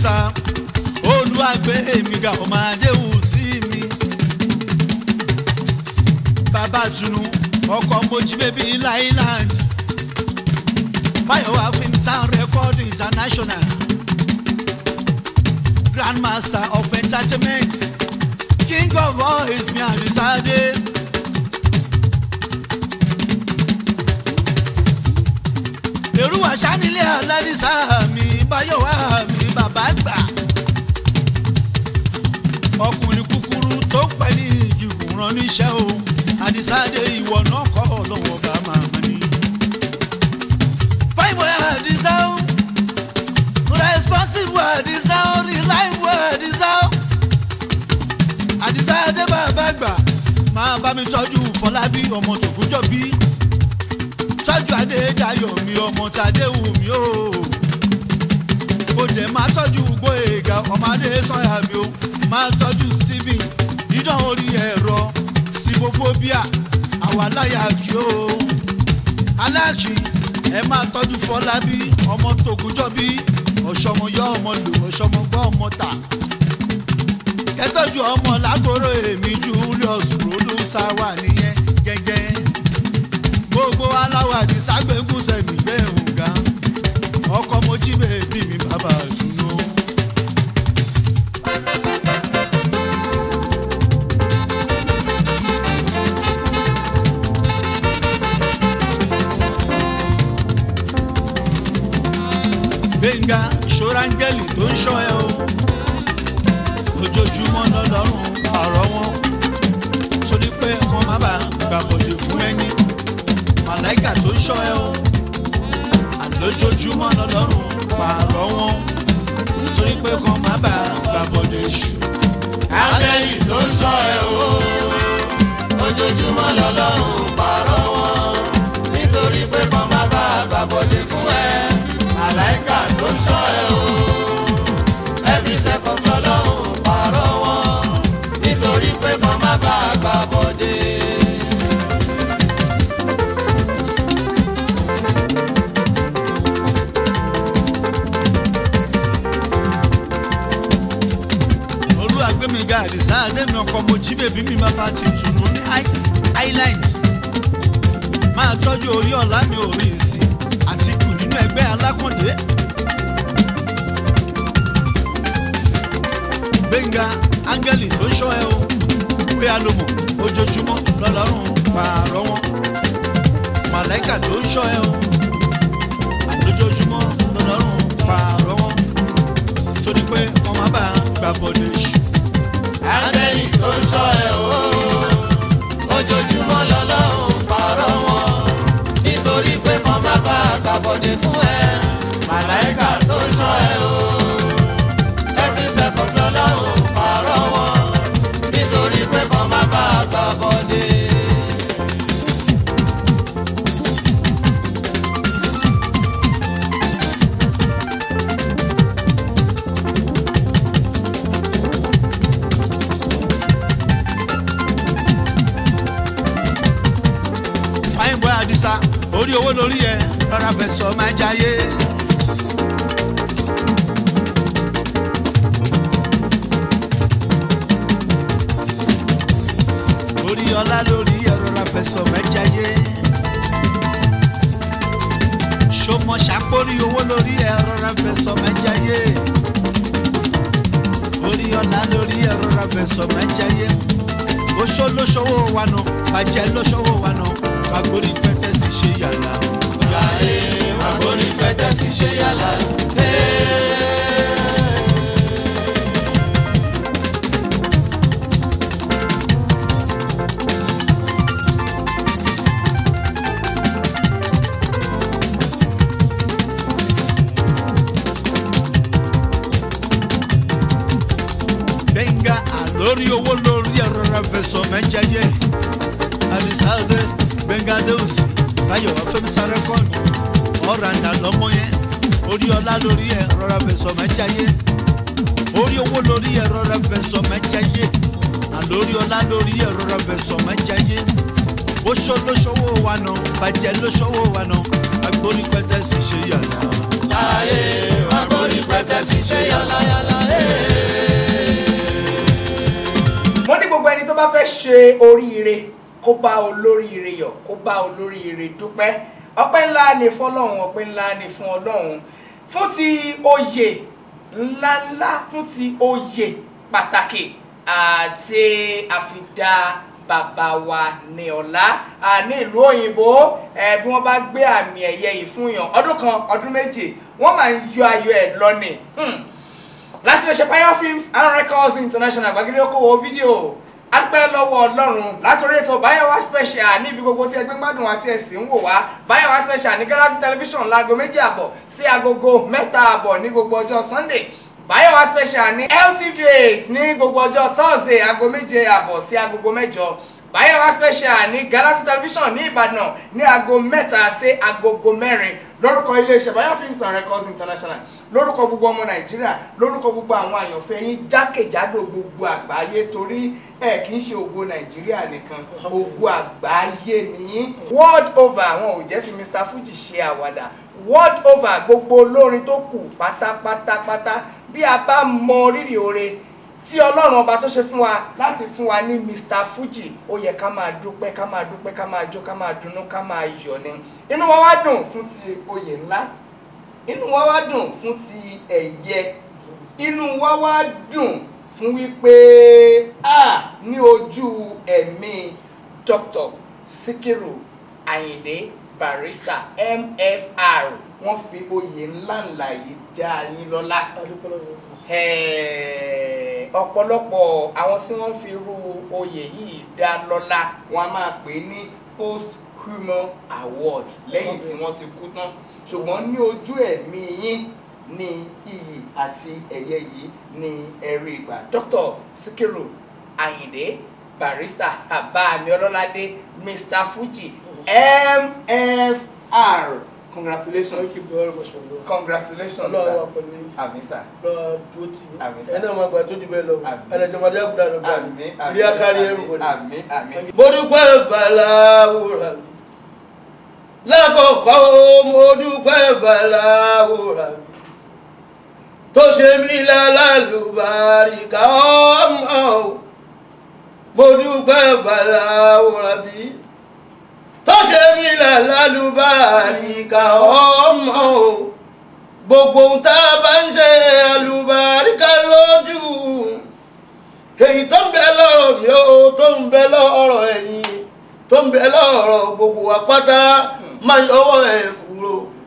àdìsá olùwàgbé èmi ga ọmọ adéhùn sí mi. bàbá tunu ọkọ̀ mojí bébí ilá island Bayowa film sound record international grandmaster of entertainment king of all is mi àdìsáde. èrú àṣà nílé aládìsá mi Bayowa mi bàbá gbà ọkùnrin kúkúrú tó pẹ́ ní ìjìkùrán níṣẹ́ o àdìsáde ìwọ náà kọ́ ọlọ́wọ́ bá máa mọ́ ni. fáìmù àdìsá o responsible àdìsá o reliable àdìsá o àdìsá adé bàbá gbà máa bá mi tọ́jú fọlábí ọmọ tòkújọ́ bí tọ́jú adédayọ̀ mi ọmọ tàdéhù mi o kò dẹ̀ máa tọ́jú gbóyèga ọmọdé sọ́yà mi o máa tọ́jú stephen dídán orí ẹ̀rọ síbófóbíà àwa láyà kí o aláàkì ẹ máa tọ́jú fọlábí ọmọ tòkújọ́ bí ọ̀ṣọ́mọ yọ ọmọ lò ọ̀ṣọ́mọ gbọ́ ọmọ tà kẹtọ́jú ọmọ lágoro èmi julius producer wà nìyẹn gẹ́gẹ́ gbogbo aláwọ̀ àdìságbẹ́ngùn sẹ̀mí gbẹ̀hùn gan ọkọ̀ mojí bèbí mi bàbá àtúnú. gbẹ̀ngà ṣọ́rángẹ́lì tó ń ṣọ́ ẹ o ojoojúmọ́ lọ́lọ́run àrọ́ wọn torí pé wọ́n má bàa gbàbọ̀dé fún ẹni màláìkà tó ń ṣọ́ ẹ o àlójoojúmọ́ lọ́lọ́run pààrọ̀ wọn torí pé kan má bàa gbàbọ̀dé ṣù. áńgẹ́lì tó ń ṣọ́ ẹ o ojoojúmọ́ lọ́lọ́run pààrọ̀ wọn nítorí pé kan má bá a gbàbọ̀dé fún ẹ màláìkà tó ń ṣọ́ ẹ o ẹbí sẹ́kọ̀ọ́ sọ́lọ́run pààrọ̀ wọn nítorí pé kan má bá a gbàbọ̀dé. olúwàgbẹ́mìgá àdìsá àdẹ́mi ọkọ̀ mo jí bèbí mi bàbá ti tùnú ní island máa tọ́jú orí ọ̀la mi ò rí sí àtìkù nínú ẹgbẹ́ alákàndé. gbẹ̀ngà áńgẹ́lì tó ń ṣọ́ ẹ o pé a lò mọ̀ ojoojúmọ́ lọ́lọ́run pààrọ̀ wọn màláìkà tó ń ṣọ́ ẹ o àlójoojúmọ́ lọ́lọ́run pààrọ̀ wọn torí pé wọ́n má bàa gbàbọ̀dé ṣù. áńgẹ́lì tó ń ṣọ́ ẹ o ojoojúmọ́ lọ́lọ́run pààrọ̀ wọn nítorí pé kan má bá a gbàbọ̀dé fún ẹ màláìkà tó ń ṣọ́ ẹ o every second lọ́lọ́run pààrọ̀ wọn nítorí pé kan má bá a gbàbọ̀dé. fine boy àdìsá orí owó lórí ẹ rọra fẹ́ sọ máa jayé. orí ọlá lórí ẹ rọra fẹ́ sọ máa jayé. ṣọmọ ṣàpórí owó lórí ẹ rọra fẹ́ sọ máa jayé. orí ọlá lórí ẹ rọra fẹ́ sọ máa jayé oṣó lóṣòwò wa nù bàjẹ́ lóṣòwò wa nù fagbórí pẹ́tẹ́ sì ṣe yàrá. Yàrá àgbórí pẹ́tẹ́ ti ṣe yàrá. gbẹ̀ngà àlórí owó lórí ẹ̀rọ rẹ̀ fẹ̀sọ̀ mẹ́jẹ̀yẹ. àdìsáde gbẹ̀ngà dẹ́wùsì báyọ̀ fẹ́mísà rẹ́kọ̀dù ọ̀ràǹdà lọ́mọ yẹn orí ọlá lórí ẹ̀rọ rẹ̀ fẹ̀sọ̀ mẹ́jẹ̀yẹ. orí owó lórí ẹ̀rọ rẹ̀ fẹ̀sọ̀ mẹ́jẹ̀yẹ. àlórí ọlá lórí ẹ̀rọ rẹ̀ fẹ̀sọ̀ mẹ́jẹ̀yẹ. bóṣó lóṣòwò wa nà bàjẹ́ lóṣòwò wa nà agbórí pẹ́tẹ́ sì ṣe yàrá. ayé wọn kò rí pẹ́tẹ́sì ṣe yànláyànlá. mo ní gbogbo ẹni tó bá fẹ́ ṣe oríire kó bá olóríire yọ̀ kó bá olóríire dúpẹ́ ọpẹ́ ńlá ni fọlọ́run ọpẹ́ ńlá ni fún ọlọ́run fún ti oyè ńláńlá fún ti oyè pàtàkì àti àfidá bàbá wa ní ọ̀la ní ìlú òyìnbó ẹ bí wọ́n bá gbé àmì ẹ̀yẹ yìí fún yàn ọdún kan ọdún méje wọ́n máa ń yọ ayọ̀ ẹ̀ lọ́nìí láti lè ṣe Payo Films and Records International gbàgede okòwò fídíò adúpẹ́ lọ́wọ́ ọlọ́run látòrí ètò Báyọ̀wá special ní ibi gbogbo tí ẹgbẹ́ gbádùn àti ẹ̀sìn ń wò wá Báyọ̀wá special ní Galaxy television láago méjì àbọ̀ sí agogo mẹ́ta àbọ̀ ní gbogbo ọjọ́ Sunday Báyọ̀wá special ní LTVs ní gbogbo ọjọ́ Thursday aago méje àbọ̀ sí agogo mẹ́jọ Báyọ̀wá special ní Galaxy television ní Ìbàdàn ní aago mẹ́ta sí agogo mẹ́rin lórúkọ iléeṣẹ́ Bayo Films and Records International lórúkọ gbogbo ọmọ Nàìjíríà lórúkọ gbogbo àwọn àyànfẹ́ yín jákèjádò gbogbo àgbáyé torí ẹ kì í ṣe ògo Nàìjíríà nìkan ògo àgbáyé nìyí world over àwọn ò jẹ́ fi Mr Fuji ṣe àwàdà world over gbogbo olórin tó kù pátápátápátá bí a bá mọ rírì oore tí ọlọ́run ọba tó ṣe fún wa láti fún wa ní Mr Fuji ó yẹ ká máa dúpẹ́ ká máa dúpẹ́ ká máa jó ká máa dunnú ká máa yọ̀ ni inú wa wá dùn fún ti oyè ńlá inú wa wá dùn fún ti ẹ̀yẹ inú wa wá dùn fún wípé a ní ojú ẹ̀mí Dr Sikiru Ayinde Barrister MFR wọ́n fi oyè ńláńlá yìí já yín lọ́lá ọ̀pọ̀lọpọ̀ àwọn tí wọ́n fi irú oyè yìí dá lọ́lá wọn a máa pè ní post human award lẹ́yìn tí wọ́n ti kú tán ṣùgbọ́n ní ojú ẹ̀mí yín ní iyì àti ẹ̀yẹ yìí ní ẹ̀rí ìgbà Dr. Sikiru Ayinde Barrister abami ọlọ́ládé Mr Fuji MFR congratulations Thank you very much for that. congratulations Ọlọ́run wà sir pẹ̀lú yín. àmì sir. Lọ́wọ́ dúró tì yín. Àmín sà. Ẹni náà máa gbà tó jù bẹ́ẹ̀ lọ. Àmín. Ẹnìjọba dé àgùdà lọ gbà. àmín àmín Ilé akárí ẹrù wọlé. àmín àmín. Mo dúpẹ́ bàláwòrà mi. Lákọ̀ọ́kọ́ mo dúpẹ́ bàláwòrà mi. Tó ṣe mí lálàlùbáríkà ọmọ o. Mo dúpẹ́ bàláwòrà mi. Tó ṣe mí lálàlùbáríkà ọmọ o. Gbogbo ohun tá a bá ń ṣe àlùbáríkà lójú èyí tó ń bẹ lọ́rọ̀ mi ó tó ń bẹ lọ́rọ̀ ẹ̀yin tó ń bẹ lọ́rọ̀ gbogbo wa pátá máa yọwọ́ ẹ̀ kúrò